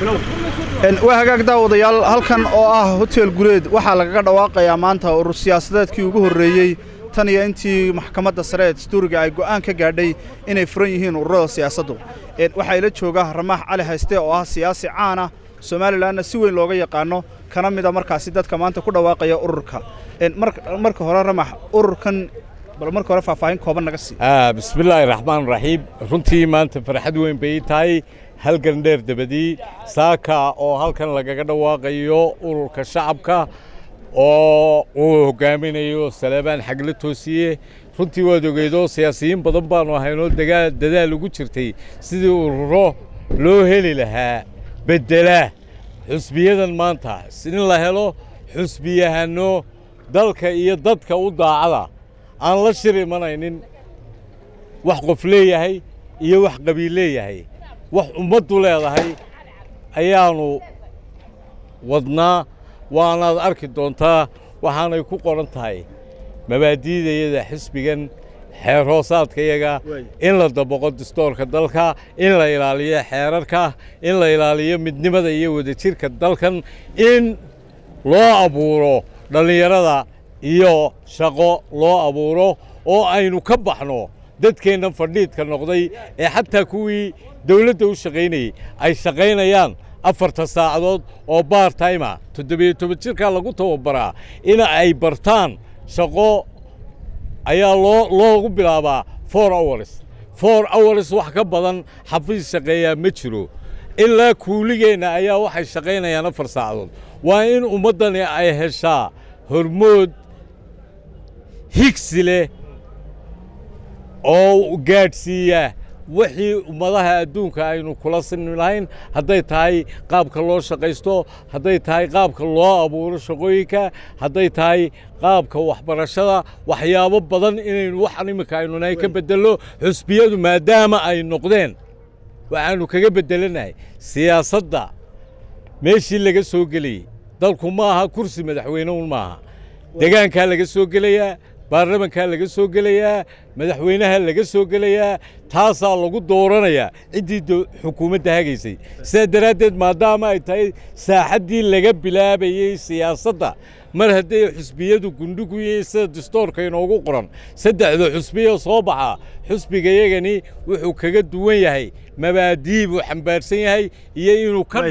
waa hagaag daawadayaal halkan oo ah hotel gureed waxaa lagaga dhawaaqayaa maanta urur siyaasadeedkii ugu horreeyey tan iyo intii maxkamadda sare ee dastuuriga ay go'aan ka gaadhay inay furan yihiin ururada siyaasaddu waxaa ila jooga ramaax cali hayste oo ah siyaasi caana somalilanna si weyn looga yaqaano kana mida markaasi dadka maanta ku dhawaaqaya ururka marka hore ramax ururkan bal marka hore faahfaahin kooban naga sii bismillaahi raxmaan raxiim runtii maanta farxad weyn bay tahay halgan dheer dabadii saaka oo halkan lagaga dhawaaqayo ururka shacabka oo uu hogaaminayo salebaan xagle toosiye runtii waad ogeydoo siyaasiyiin badan baanu ahaynoo dadaal ugu jirtay sidii ururo loo heli lahaa beddela xusbiyadan maanta in la helo xusbiyahanno dalka iyo dadka u daacada aan la shir imanaynin wax qof leeyahay iyo wax qabiil leeyahay wax ummaddu leedahay ayaannu wadnaa waanaad arki doontaa waxaanay ku qoran tahay mabaadi'dayada xisbigan xeer hoosaadkayaga in la dabaqo dastoorka dalka in la ilaaliyo xeerarka in la ilaaliyo midnimada iyo wadajirka dalkan in loo abuuro dhallinyarada iyo shaqo loo abuuro oo aynu ka baxno dadkeenna fadhiidka noqday ee xataa kuwii dawladda u shaqaynayey ay shaqaynayaan afarta saacadood oo baar taima toddobiyo toban jirkaa lagu tababaraa in ay bartaan shaqo ayaa loo loogu bilaabaa for hours for hours wax ka badan xafiis shaqeeyaa ma jiro ilaa kuuligeenna ayaa waxay shaqaynayaan afar saacadood waa in ummaddani ay heshaa hormood higsi leh oo gaadhsiiya wixii ummadaha adduunka aynu kula sini lahayn hadday tahay qaabka loo shaqaysto hadday tahay qaabka loo abuuro shaqooyinka hadday tahay qaabka waxbarashada waxyaabo badan inaynu waxan iminka aynu nahay ka beddelno xusbiyadu maadaama ay noqdeen waxaannu kaga beddelanahay siyaasadda meeshii laga soo gelayey dalku ma aha kursi madaxweyne un maaha degaankaa laga soo gelayaa baarlamankaa laga soo gelayaa madaxweynaha laga soo gelayaa taasaa lagu dooranayaa ciddii xukuumadda hagaysay sidaa daraaddeed maadaama ay tahay saaxaddii laga bilaabayey siyaasadda mar hadday xusbiyadu gundhigu yihiin sida dastoorka inoogu qoran saddexda xusbiyo soo baxa xusbigayagani wuxuu kaga duwan yahay mabaadii buu xambaarsan yahay iyo inuu ka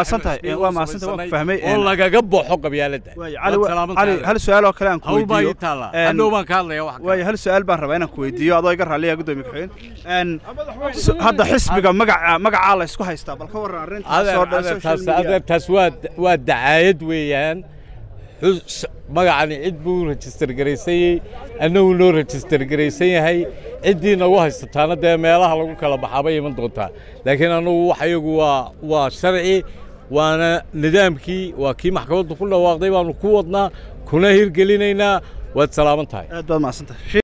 oo lagaga baxo qabyaaladda hal su-aal oo kale aan ku hawlbaa ii taalla hadhow baan ka hadlaya wax waayo hal su-aal baan rabaa inaan ku weydiiyo adoo iga raalliya gudoomiye ku-xigeen hadda xisbiga magaca magacaa la isku haystaa bal ka warran arrintaas waa waa dacaayad weeyaan magacani cid buu rejistar garaysanyey annagu noo rejistar garaysan yahay ciddii nagu haysataana dee meelaha lagu kala baxaabay iman doontaa laakiin annagu wax iyagu waa waa sharci waana nidaamkii waa kii maxkamaddu ku dhawaaqday baanu ku wadnaa kuna hirgelinaynaa waad salaaman tahay aad baad mahadsantahay